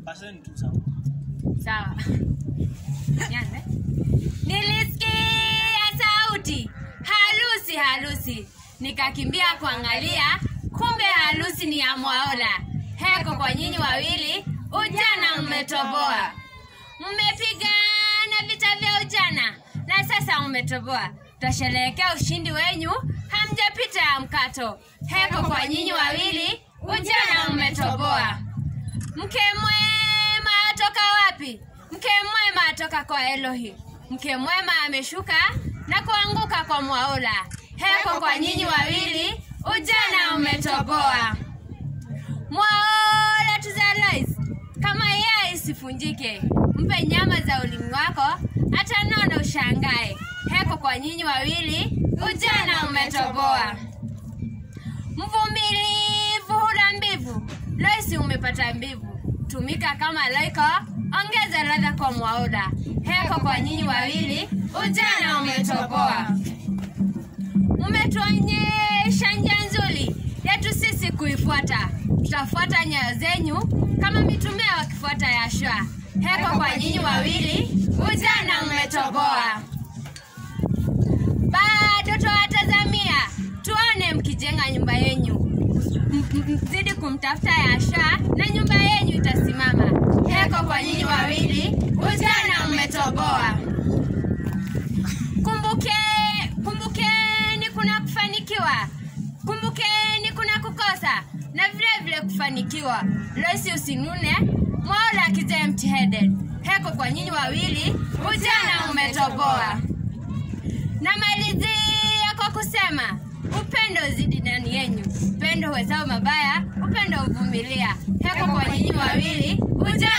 Paseni tu sawa. Sawa. Nianze. Nilisikia sauti harusi harusi, nikakimbia kuangalia, kumbe harusi ni ya Mwaola. Heko kwa nyinyi wawili, ujana mmetoboa, mmepigana vita vya ujana na sasa mmetoboa. Twasherehekea ushindi wenyu, hamjapita ya mkato. Heko kwa nyinyi wawili, ujana mmetoboa. Mke mwema atoka wapi? Mke mwema atoka kwa Elohi. Mke mwema ameshuka na kuanguka kwa Mwaola. Heko kwa nyinyi wawili, ujana umetoboa. Mwaola tuzalois, kama yai isifunjike, mpe nyama za ulimi wako, atanona ushangae. Heko kwa nyinyi wawili, ujana umetoboa. Mvumilivu hula mbivu, Loisi umepata mbivu. Tumika kama Loiko, ongeza ladha kwa Mwaola. Heko kwa nyinyi wawili, ujana umetoboa. Umetuonyesha njia nzuri yetu sisi kuifuata, tutafuata nyayo zenyu kama mitume wakifuata Yashua. Heko kwa nyinyi wawili, ujana umetoboa. Bado twawatazamia tuone mkijenga nyumba yenyu, M- m- mzidi kumtafuta Yashua na nyumba yenyu itasimama. Heko kwa nyinyi wawili, ujana umetoboa. Kumbuke, kumbukeni kuna kufanikiwa, kumbukeni kuna kukosa na vile vile kufanikiwa. Loisi usinune, Mwaola akija empty headed. Heko kwa nyinyi wawili, ujana umetoboa. Namalizia kwa kusema upendo uzidi ndani yenyu, upendo huhesabu mabaya, upendo huvumilia. Heko kwa nyinyi wawili, ujana